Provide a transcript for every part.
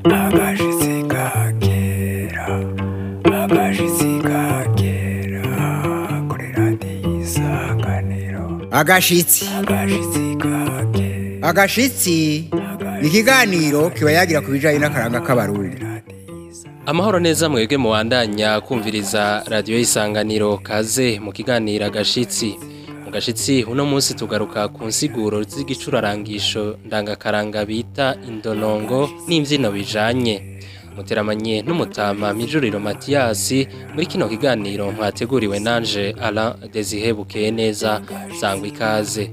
agashitsi kakera agashitsi kakera kuri radiyo isanganiro agashitsi agashitsi kakera agashitsi ni ikiganiro kiba yagira ku bijyanye n'akaranga k'abarundi amahoro neza mwebwe mubandanya kumviriza radiyo y'isanganiro kaze mu kiganiro agashitsi mu gashitsi uno munsi tugaruka ku nsiguro z'igicurarangisho ndangakaranga bita indonongo n'imbyino bijanye muteramanye n'umutama mijuriro matiyasi muri kino kiganiro mwateguriwe nanje Alain Desire bukeye neza sangwa ikaze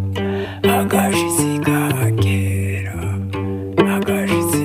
agashitsi kakera agashitsi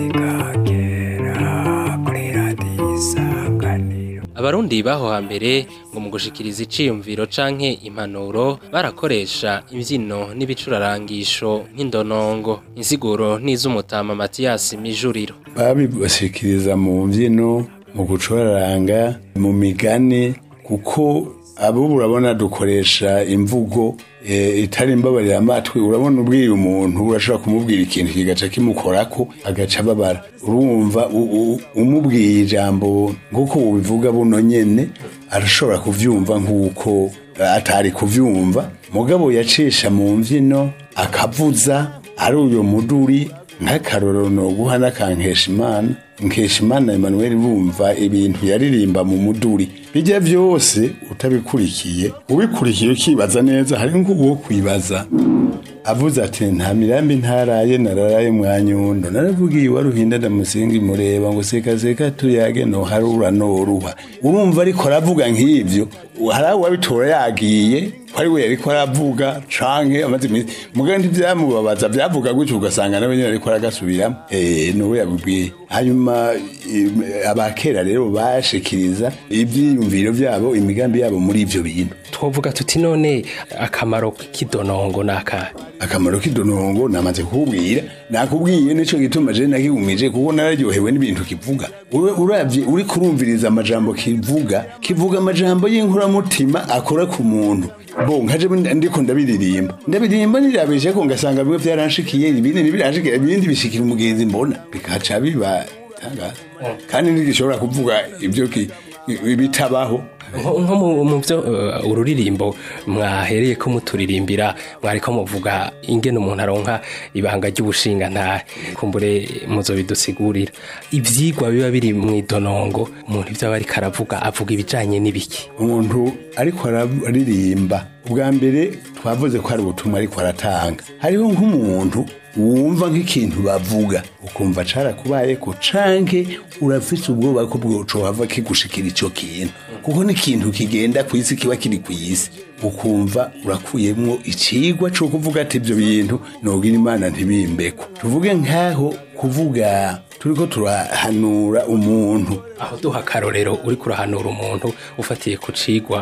kakera kuri radiyo isanganiro abarundi baho hambere ngo mu gushikiriza iciyumviro canke impanuro barakoresha imvyino n'ibicurarangisho nk'indonongo insiguro n'iz'umutama matiyasi mijuriro babibashikiriza mu mbyino mu gucuraranga mu migani kuko abo urabona dukoresha imvugo eh, itari imbabarira amatwi urabona ubwiye umuntu urashobora kumubwira ikintu kigaca kimukorako agaca ababara urumva u- u- umubwiye ijambo nk'uko ubivuga buno nyene arashobora kuvyumva nk'uko atari kuvyumva mugabo yacisha mu mvyino akavuza ari uyo muduri nk'akarorero noguha n'akankeshimana nkeshimana emmanuel bumva ibintu yaririmba mu muduri bijya byose utabikurikiye ubikurikiye ukibaza neza hari nk'uwo kwibaza avuze ati nta mirambi ntaraye nararaye mwa nyundo naravugiye waruhinda ndamusingi mureba ngo seka seka tuyage no harura noruha urumva ariko aravuga nk'ivyo hari aho wabitora yagiye ko ari we yariko aravuga canke amaze iminsi mugabo ntivyamubabaza vyavuga gutyo ugasanga nawe nyene ariko aragasubiramo eh nowe yabibwiye hanyuma im- abakera rero bashikiriza ivyiyumviro vyabo imigambi yabo muri ivyo bintu twovuga tuti none akamaro k'idonongo nakahe akamaro k'idonongo namaze kukubwira nakubwiye nico gituma je nakigumije kuko nararyohewe n'ibintu kivuga Ura- uravye uri kurumviriza amajambo kivuga kivuga amajambo y'inkoramutima akora ku muntu bo nkaje ndiko ndabiririmba ndabiririmba nirabeshe ko ngasanga bimwe vyaranshikiye ibindi ntibiranshikiye ibindi bishikira umugenzi mbona bikaca biba tangaza kandi ntigishobora kuvuga ibyo ki- bitabaho nko nko mu mu byo eh, ururirimbo mwahereye ko muturirimbira mwariko muvuga ingene umuntu aronka ibanga ry'ubushinga nta kumbure muzo bidusigurira ivyigwa biba biri mu idonongo umuntu ivyo aba ariko aravuga avuga ibijanye n'ibiki umuntu ariko araririmba ubwa mbere twavuze ko hari ubutumwa ariko aratanga hariho nk'umuntu wumva nk'ikintu bavuga ukumva carakubaye ko canke urafise ubwoba ko bwocohava kigushikira ico kintu kuko n'ikintu kigenda ku isi kiba kiri ku isi ukumva urakuyemwo icigwa co kuvuga ati ivyo bintu nogira imana ntibimbeko tuvuge nk'aho kuvuga turiko turahanura umuntu aho duha akarorero uri kurahanura umuntu ufatiye ku cigwa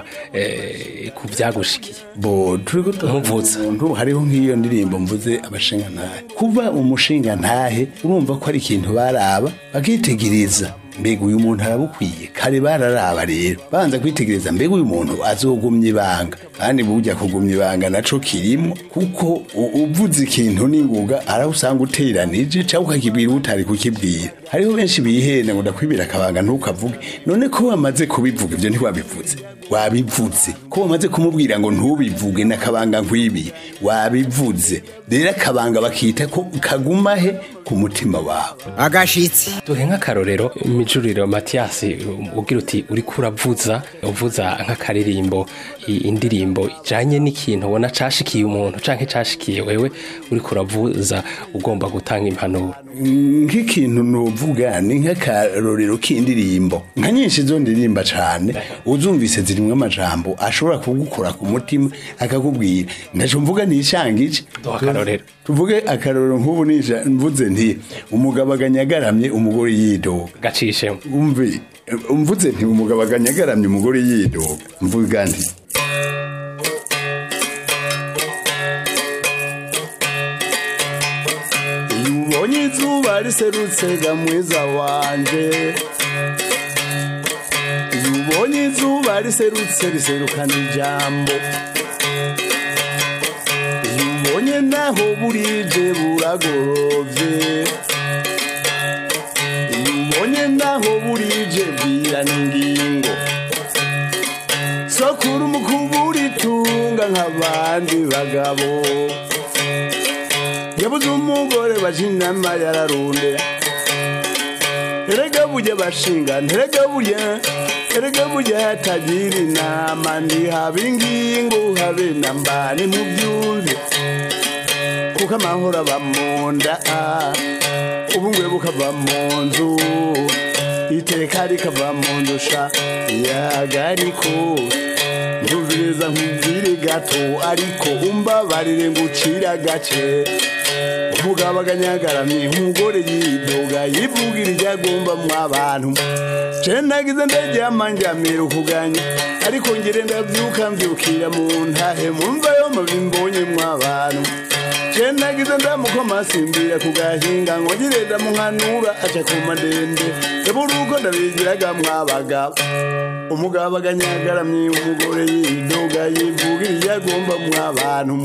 eh, ku vyagushikiye bo turiko Umuvuza. umuntu hariho nk'iyo ndirimbo mvuze abashinga ntahe kuba umushinga ntahe urumva ko ari ikintu baraba bakitegereza mbega uyu muntu arabukwiye kare bararaba rero banza kwitegereza mbega uyu muntu azogumya ibanga kandi burya kugumya ibanga naco kirimo kuko u- uvuze ikintu n'inguga arawusanga uteranije cyangwa ukakibwira utari kukibwira hariho benshi bihenda ngo ndakwibira akabanga ntukavuge none ko wamaze kubivuga ibyo ntiwabivuze wabivuze ko wamaze kumubwira ngo ntubivuge n'akabanga nkwibiye wabivuze rero akabanga bakita ko kaguma he ku mutima wawe agashitsi duhe nk'akarorero mijuriro matiyasi ugira uti uri kuravuza uvuza nk'akaririmbo i- indirimbo ijanye n'ikintu ubona cashikiye umuntu canke cashikiye wewe uri kuravuza ugomba gutanga impanuro nk'ikintu nuvuga ni nk'akarorero k'indirimbo nka nyinshi zo ndirimba cane uzumvise zirimwo amajambo ashobora kugukora ku mutima akakubwira ndaco mvuga nishangije Duha akarorero. tuvuge akarorero nk'ubu nisha mvuze nti umugabo aganyagaramye umugore yidoga gacishemo umve umvuze nti umugabo aganyagaramye umugore yidoga mvuga nti iyo ubonye izuba riserutse ga mwiza wanje iyo ubonye izuba riserutse riserukana ijambo iyo ubonye naho burije buragorovye naho burije bwirana ingingo sokura umukubura itunga nk'abandi bagabo yabuze umugore bashinama yararundera erega burya bashinga nterega burya erega burya hatagira inama ntihaba ingingo habe na mbani mu byumve kuko amahoro aba mu nda ubungwe bukava mu nzu iteka rikava mu nzu sha yagariko ntuviriza nkubwire gato ariko umbabarire ngucira agace umugabo aganyagaramye umugore yidoga yivugira ibyo agomba mu abantu je nagize ndaryama njamira ukuganya ariko ngire ndavyuka mvyukira mu ntahe mumva yo mubimbonye mu abantu je nagize ndamukoma simbira ku gahinga ngongere ndamuhanura aca ku madende eburuko ndabigiraga mwabagabo umugabo aganyagaramye umugore yidoga yivugira ibyo agomba mu abantu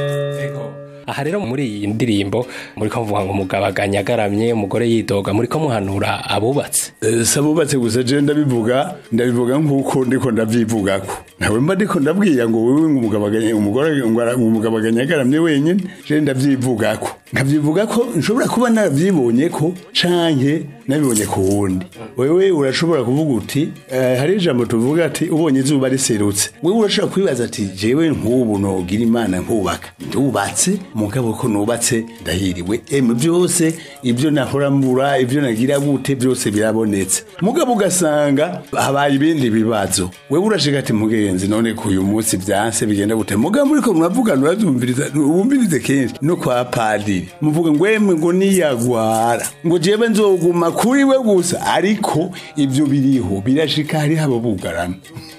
aha rero muri iyi ndirimbo muri ko mvuga ngo umugabo aganyagaramye umugore yidoga muri ko muhanura abubatse si abubatse gusa je ndabivuga ndabivuga nk'uko ndiko ndavyivugako nawe mba ndiko ndabwira ngo wewe ngo umugabo aganya- umugore ngo ara- ngo umugabo aganyagaramye wenyine je ndavyivugako nkavyivuga ko nshobora kuba naravyibonye ko canke nabibonye ku wundi wewe urashobora kuvuga uti eh, hari ijambo tuvuga ati ubonye izuba riserutse wewe urashobora kwibaza ati jewe nk'ubu nogira imana nkubaka ndubatse mugabo ko nubatse ndahiriwe emu byose ibyo nahora mbura ibyo nagira gute byose birabonetse mugabo ugasanga habaye ibindi bibazo wewe urashika ati mugenzi none ko uyu munsi byanse bigenda gute mugabo muriko muravugana uravyumviriza wumvirize kenshi no kwa padiri muvuga ngo emwe ngo niyagwara ngo jewe nzoguma kuri we gusa ariko ibyo biriho birashika hariho abo bugarana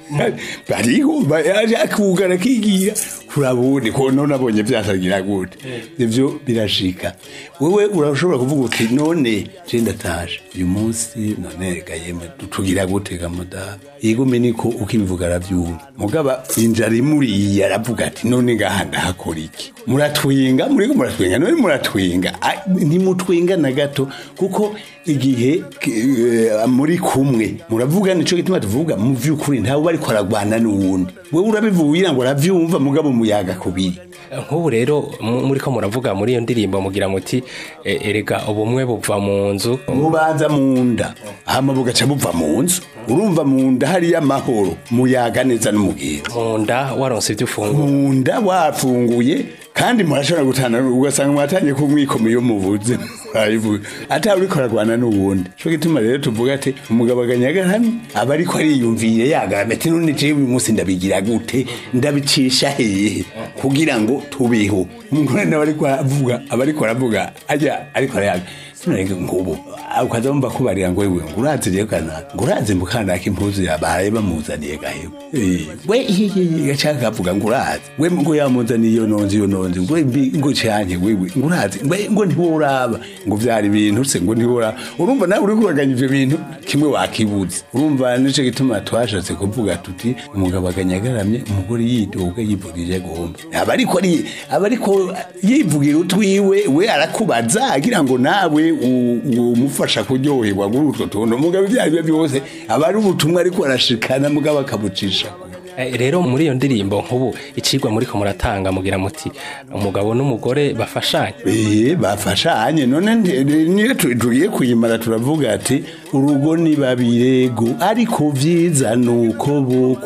bariho yaje akugara kigira kurabundi ko none abonye byasagira gute ivyo birashika wewe urashobora kuvuga uti none je ndataje uyu munsi none gayeme tugira gute gamuda yigume niko ukibivuga aravyumva mugaba injara imuriye aravuga ati none ngaha ndahakora iki muratwinga muriko muratwinga none muratwinga Ah, ntimutwinga na gato kuko igihe eh, muri kumwe muravuga nico gituma tuvuga mu vy'ukuri ntawe bariko aragwana n'uwundi wewe urabivugira ngo aravyumva mugabo muyaga kubiri nk'ubu rero mu- muri ko muravuga muri iyo ndirimbo mugira muti e, erega ubumwe buva mu nzu mubanza mu nda hama bugaca buva mu nzu urumva mu nda hariyo amahoro muyaga neza n'umugenzi mu nda waronse ibyo ufungura mu nda wafunguye kandi murashobora gutana ugasanga mwatangiye kumwikoma iyo muvuze murayivuga atawe uriko aragwana n'uwundi co gituma rero tuvuga ati umugabo aganyagaramye aba ariko ariyumviye yagaramye ati none jewe uyu munsi ndabigira gute ndabicisha hehe kugira ngo tubeho umugore nawe ariko aravuga aba ariko aravuga ajya ariko arayaga sinarenge ngubu ukaza wumva kubarira ngo wewe ngo urazi rero kana ngo urazi mukandaka impuzu yabaye bamuzaniye gahewe Eh, we hihihi gacaka kavuga ngo urazi we ngo yamuzaniye iyo nonzi iyo nonzi ngo mbi ngo cyanke wewe ngo urazi we ngo ntiworaba ngo vyari ibintu se ngo ntiworaba urumva nawe uri kuraganya ivyo bintu kimwe wakibuze urumva nico gituma twashatse kuvuga tuti umugabo aganyagaramye umugore yidoga yivugije agomba aba ariko ari aba ariko yivugira utwiwe we arakubaza agira ngo nawe u- u- umufasha kuryoherwa kuri utwo tuntu mugabo ibyo ari byo byose aba ari ubutumwa ariko arashikana mugabo akabucisha kure. E, rero muri iyo ndirimbo nk'ubu icigwa muri ko muratanga mugira muti umugabo n'umugore bafashanye Eh bafashanye none ndi- niyo tu- tugiye kuyimara turavuga ati urugo ni babirego ariko vyiza nuko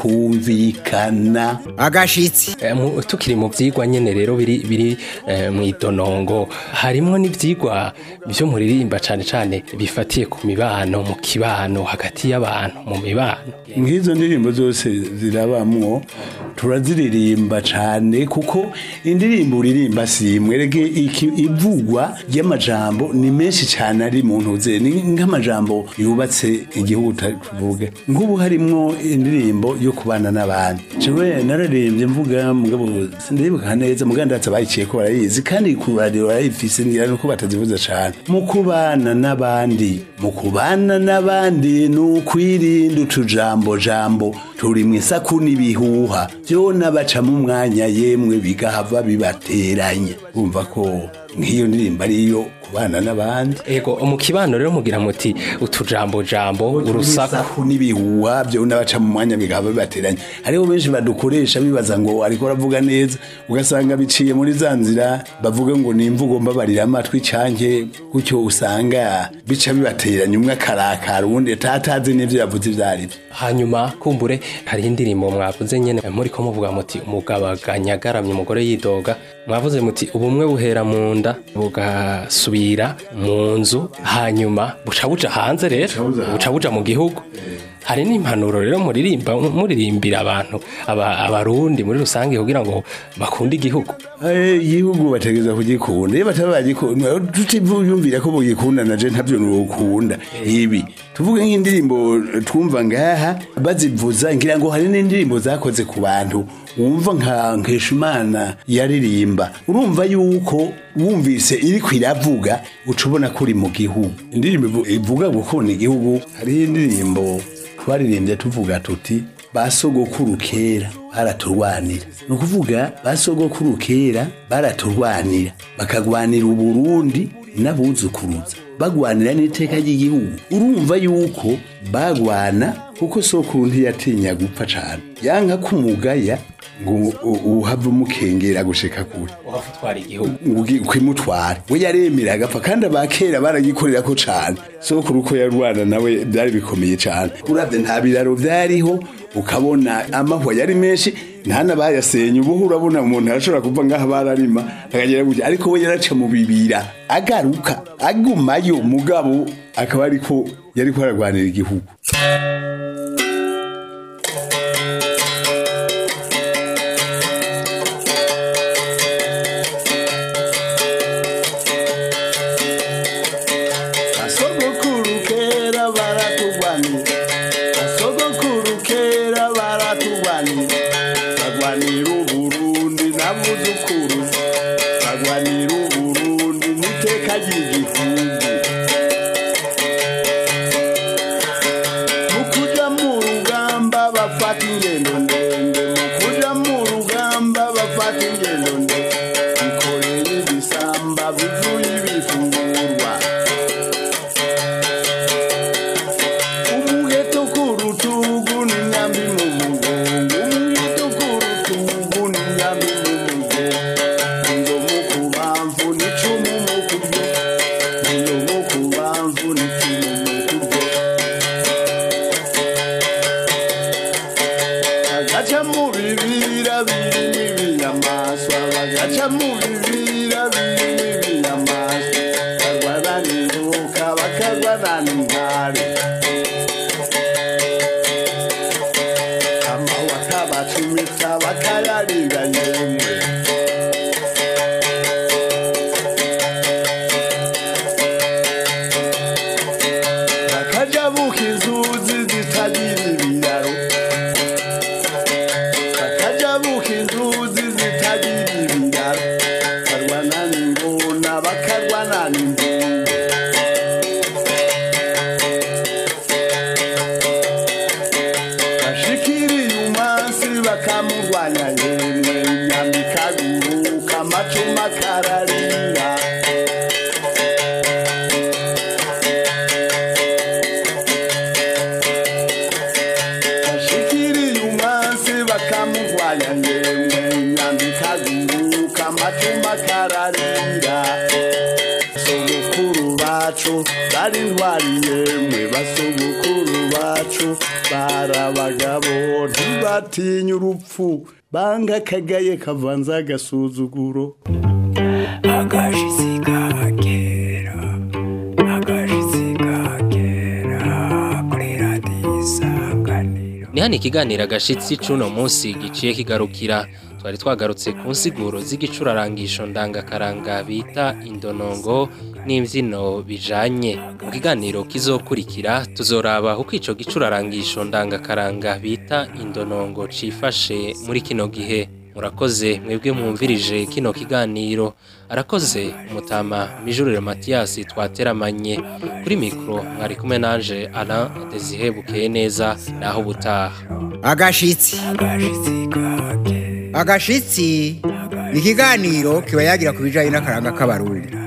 bokumvikana agashitsi E, mu- tukiri mu vyigwa nyene rero biri biri e, mw'idonongo harimwo n'ivyigwa vyo muririmba cane cane bifatiye ku mibano mu kibano hagati y'abantu mu mibano nk'izo ndirimbo zose zirabamwo turaziririmba cane kuko indirimbo uririmba si imwe rege iki- ivugwa ry'amajambo ni menshi cane ari mu ntuze ni nk'amajambo yubatse igihugu ta- tuvuge nk'ubu harimwo indirimbo yo kubana n'abandi jewe nararembye mvuga mugabo sindibuka neza mugabo ndatse bayiciye ko barayizi kandi ku radio barayifise ngira nuko batazivuza cane mu kubana n'abandi mu kubana n'abandi ni ukwirinda utujambo jambo turi mu isaku n'ibihuha vyona baca mu mwanya yemwe bigahava bibateranya urumva ko nk'iyo ndirimbo ariyo ku kubana n'abandi ego mu kibano rero mugira muti utujambo jambo urusaku urusaku n'ibihuha byo n'abaca mu mwanya bikaba bibateranya hariho benshi badukoresha bibaza ngo ariko aravuga neza ugasanga biciye muri za nzira bavuga ngo ni imvugo mbabarira amatwi canke gutyo usanga bica bibateranya umwe akarakara uwundi atatazi n'ivyo yavuze ivyo ari vyo hanyuma kumbure hariho indirimbo mwavuze nyene muri ko muvuga muti umugabo aganyagaramye umugore yidoga mwavuze muti ubumwe buhera mu nda bugasubira mu nzu hanyuma buca buja hanze rero buca buja mu gihugu hari n'impanuro rero muririmba muririmbira abantu aba- abarundi muri rusange kugira ngo bakunde igihugu Eh, igihugu bategeza kugikunda iyo bataba bagikunda tutiyumvira ko bugikunda naje ntabyo nukunda ibi tuvuge nk'indirimbo twumva ngaha bazivuza ngira ngo hari n'indirimbo zakoze ku bantu wumva nka nkeshimana yaririmba urumva yuko wumvise iri kwiravuga uca ubona ko uri mu gihugu indirimbo ivu- ivuga gukunda igihugu hariho indirimbo twaririmbye tuvuga tuti ba sogokuru kera baraturwanira ni ukuvuga ba sogokuru kera baraturwanira bakagwanira uburundi n'abuzukuruza bagwanira n'iteka ry'igihugu urumva yuko bagwana kuko sokuru ntiyatinya gupfa cane yanka kumugaya ngo u- uhave umukengera gushika kure uhatwara igihugu ugi- ukimutwara we yaremera agapfa kandi abakera baragikorera ko cane sokuru uko yarwana nawe byari bikomeye cane uravye nta biraro vyariho ukabona amahwa yari menshi nta n'abayasenye ubuho urabona umuntu arashobora kuva ngaha bararima akagera gutya ariko we yaraca mu bibira agaruka agumayo mugabo akaba ariko yariko aragwanira igihugu basogokuru kera baratugwanira basogokuru kera baratugwanira bagwanira uburundi n'abuzukuru bagwanira uburundi n'iteka ry'igihugu mu kuja mu rugamba bafata ingendo ndende mu kuja mu rugamba bafata ingendo ndende bikoreye ibisamba bivuye ibifungurwa umuheto ku rutugu n'imyambi mu mugongo umuheto ku rutugu n'imyambi mu mugongo inzomu ku bamvu n'icumu mu kuryo inzomu ku bamvu n'icumu mu kuryo bagaca mu bibira birimo ibinyamaswa bagaca mu bibira birimo ibinyamaswa bakarwana n'inzoka bakarwana n'intare amahwa akabacumita bakayarira yemwe bakaja buka inzuzi zitagira ibiraro bakaja buka inzuzi zitagira ibiraro bakarwana n'ingona bakarwana n'imvubu bashikiriye umunsi bakamurwanya yemwe inyama ikaguruka amacumu akararira bashikiriye umunsi bakamurwanya yemwe inyama ikaguruka amacumu akararira basogokuru bacu bari intwari yemwe basogokuru bacu bari abagabo ntibatinya urupfu banga akagaye kavanze agasuzuguro agashitsi kagera agashitsi kagera kuri radiyo isanganiro ni hano ikiganiro agashitsi c'uno munsi giciye kigarukira twari twagarutse ku nsiguro z'igicurarangisho ndangakaranga bita indonongo n'imvyino bijanye mu kiganiro kizokurikira tuzoraba uko ico gicurarangisho ndangakaranga bita indonongo cifashe muri kino gihe murakoze mwebwe mwumvirije kino kiganiro arakoze umutama mijurire matiyasi twateramanye kuri mikoro mwari kumwe nanje alain desire bukeye neza naho ubutaha agashitsi agashitsi kagera agashitsi ni ikiganiro kiba yagira ku bijyanye n'akaranga k'abarundi